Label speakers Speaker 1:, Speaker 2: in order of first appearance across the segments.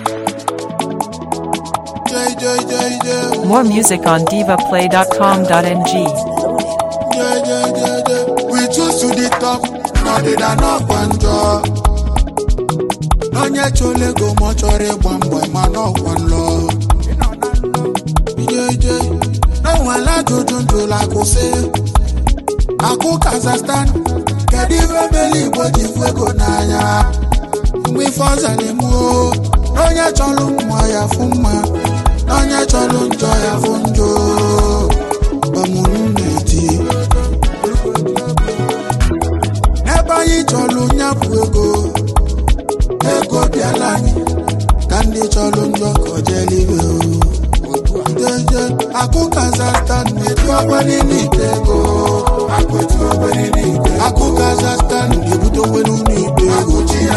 Speaker 1: Jay, Jay, Jay, Jay.
Speaker 2: More music on divaplay.com.ng.
Speaker 1: Yeah, yeah, yeah, yeah. We choose to the top, now they are not one job. Onye chole go ma ọ chọrọ ịgba mbọ ma n'ọkwa nlọ. Ije ije, n'onwere ajụjụ njụla akwụsị. Akụ Kazakhstan, kedu ife mele Igbo ji fụ ego n'anya? Mgbe ife ọzọ na-emu o, n'onye chọrọ mma ya fụ mma, n'onye chọrọ njọ ya fụ njọ. Gbamuru na-eti. n'ebe anyị chọrọ nyapụ ego ego bịala anyị ka ndị chọrọ njọ ka ọ jelibe jeje akụ kazakhstan na-etu ogbere n'ite ego akụ kazakhstan na-ebute ogbere n'ite ego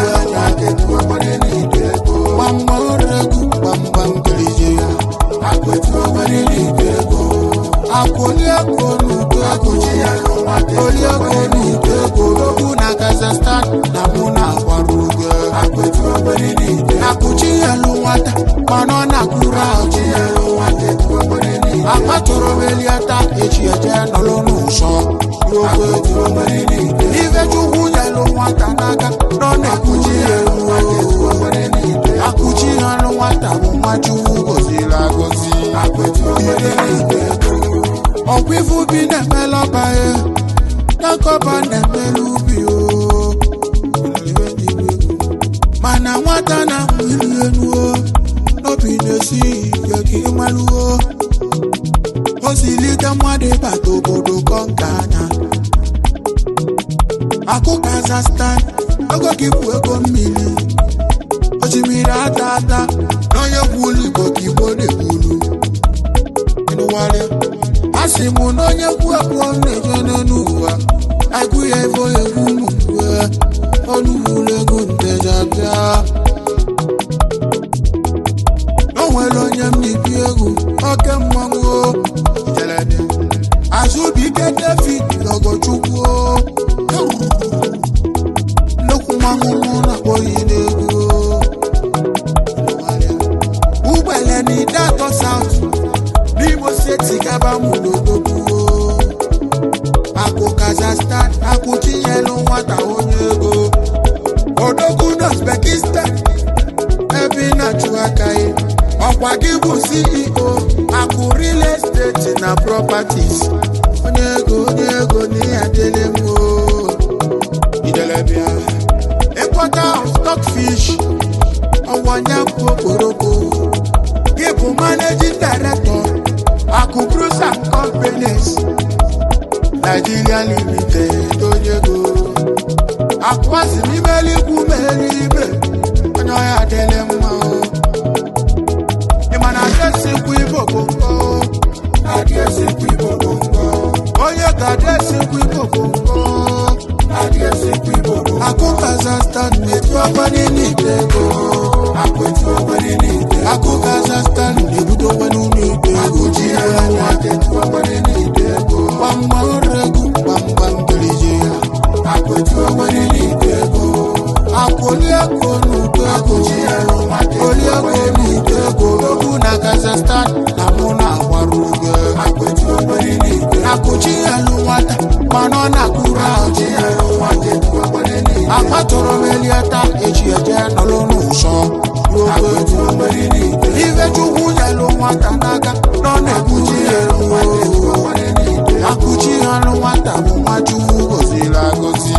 Speaker 1: gbamgbam regu gbamgbam kelije ya akwụli ego n'udo ego oli ego n'udo ego okwu na kazakhstan na mụ na agbara ugo akụchi elu nwata mana ọ na-akwụrụ ahụ akpatụrụ m eliata echi eje nọrọ n'ụsọ ife chukwu nyelu nwata n'aka nọ na-ekwuchi ya ewu akụchi elu nwata bụ nwa chukwu goziri agozi ọkwa ife ubi na-emela ọba ya nakọba na-emela ubi o mana nwata na-amụ ilu enu o n'obi na-esi ike ka ịmaluo o silite mmadụ ịbata obodo kọ nke anya akụ kazakhstan ego gị bụ ego mmiri osimiri ata ata n'onye kwulu igbo ka igbo na-ekwulu ịnụwarị a sị m na onye kwu ekwu na-eje n'elu ụwa agụ ya efo egwu ụmụ uwe ọnụ wuru ego nteja bịa o nwere onye m na-ebi egwu oke mmanwụ o jelebịa azụbike david ogochukwu o nnukwu mmanwụ mụ na-akpọghị n'egwu o ugbele na ide atọ saut n'imo steeti gaba mụlodogbuo akụ kazakhstan akụ chinyelu nwata onye ego odogwu na uzbekistan ebe ị na-achụ aka ya ọkwa gị bụ ceo akụ real estate na properties onye ego onye ego n'ihe adịlị m o idelebịa ịkpọta stockfish ọwanya bụ okporoko gị bụ managing director akụ groups and companies nigeria limited onye ego akwasị n'ime eluigwu ma eluigwe onye ọya adịlị mma o ịma na adesikwu igbo bụ nkọ adesikwu igbo bụ nkọ onye ka adesikwu igbo bụ nkọ adesikwu igbo bụ akụ kazakhstan na-etu ọgbanye n'ite ego akụ kazakhstan na-ebute onwe n'ụlọ ikpe ego ji ya gbamgbam regu gbamgbam kelije ya akwụli ego n'udo ego oli ego n'udo ego okwu na kazakhstan na mụ na-agbara ugo akụchi elu nwata mana ọ na-akwụrụ ahụ akpatụrụ m eliata echi eje nọrọ n'ụsọ ife chukwu nyelu nwata n'aka nọ na-ekwuchi ya ewu akụchi elu nwata bụ nwa chukwu goziri agozi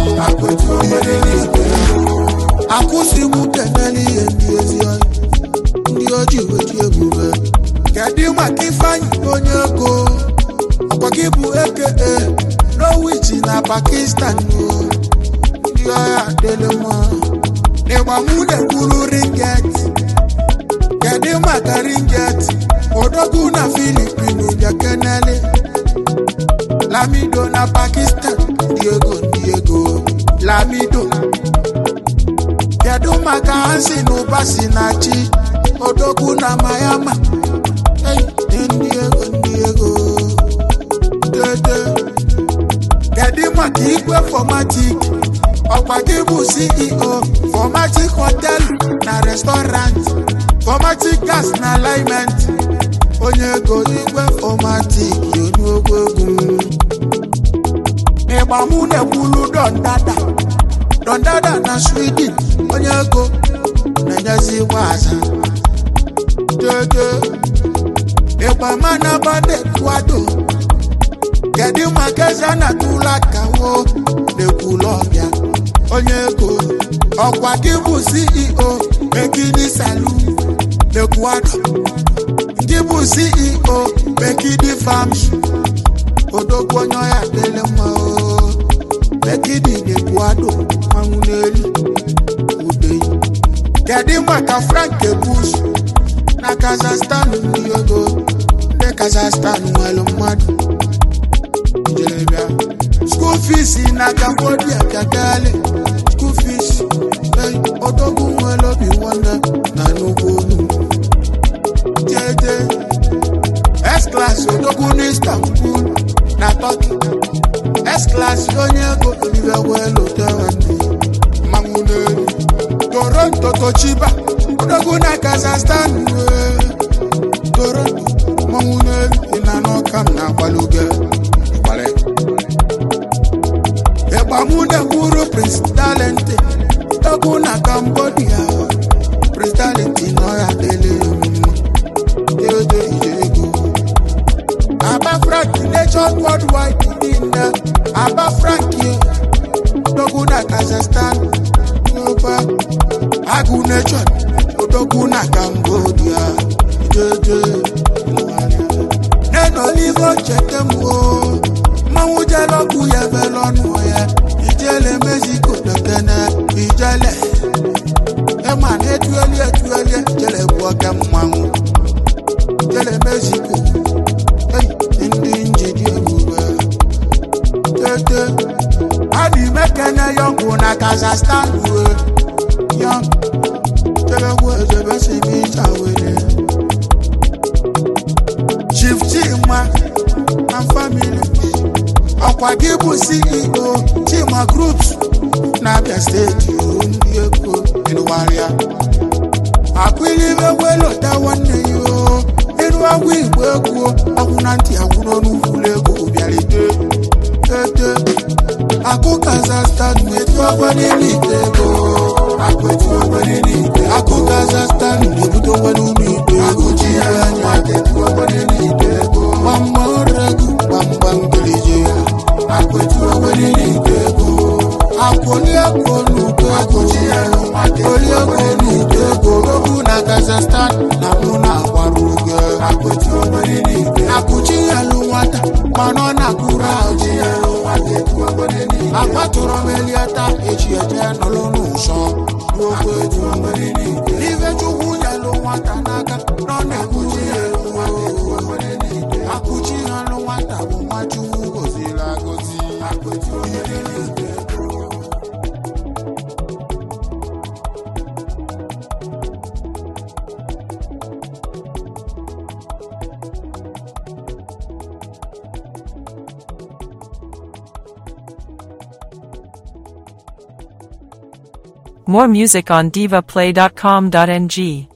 Speaker 1: akụsi m kenele ihe ndị ezi ọhịa ndị ojii weji ebube kedu maka ifeanyị onye ego ọkwa gị bụ eke n'owichi na pakistan o ndị ọhịa adịlị mma n'ịgba nwunye kwuru ringet kedu maka ringet odogwu na filipinu bịa kenele lamido na pakistan ndị ego ndị ego lamido kedu maka hansi na ụba si na chi odogwu na mayama Hey, ndị ego ndị ego dede kedu maka igwe fọmatik ọkwa gị bụ ceo fọmatik hotel na restọrant Formatic gas na alignment onye ego igwe formatic onugwu egwu ịgba mụ na-ekwulu dondada dondada na sweden onye ego na-enyezi igwe aza dede ịgba mana bade kwado kedu maka eze na tụla kawo na-ekwulu ọbịa onye ego ọkwa gị bụ ceo mekini salu n'ekwado gị bụ ceo mekini farms odogwu onye ọya dele mma o mekini n'ekwado manwụ n'elu udeyi kedu maka frank ebus na kazakhstan ndị ego ndị kazakhstan nwere mmadụ njelebịa school fees na cambodia bịakale school fees hey, odogwu nwere obi nwanne na nnukwu olu jeje s class odogwu n'istanbul na turkey s class onye ego olive welu tewanne mmanwụ n'elu toronto tochiba odogwu na kazakhstan wee toronto mmanwụ n'elu ị na n'ọka m na-agbaluge ịgbale ịgbamụde kwuru prince talenti odogwu na cambodia prince talenti n'ọya dele mma ede ije ego aba frank nation worldwide niile aba frank odogwu na kazakhstan n'ọba agụ nation odogwu na cambodia jeje nenolivo chetemwo mmanwụ jelọkụ ya velọnụ ya ijele mexico tekene ijele ịma na etueli etueli jele bụ oke mmanwụ jele mexico ei ndị njidi ebube tete a na-eme kene yọngụ na kazakhstan wee yọng jelekwu ezebesimicha wele chief chima and family ọkwa gị bụ ceo chima groups na-abịa steeti ndị ego ịrụgharịa akwụilibe welota nwanne ya o ịrụ agwụ igbo egwu agwụ na ntị agwụ n'ọnụ ụfụlụ ego bịarite tete akụ kazakhstan na-etu ọgwa n'elu ite ego akụ etu ọgwa n'elu ite akụ kazakhstan na-ebute ọgwa n'ụlọ ite akụ ji ya anya etu ọgwa n'elu ite ego gbamgbam ọrịa gbamgbam gelije ya akụ etu ọgwa n'elu ite ego akwụli ego n'udo ego oli ego n'udo ego ogwu na kazakhstan na mụ na-agbara oge akụchi ya lụ nwata mana ọ na-akụrụ ahụ akwatụrụ m eliata echi eje nọlụ n'ụsọ n'okwu egwu n'ife chukwu nyelụ nwata n'aka nọ na-ekpuchi ya akụchi ya lụ nwata bụ nwa chukwu goziri agozi
Speaker 2: More music on divaplay.com.ng.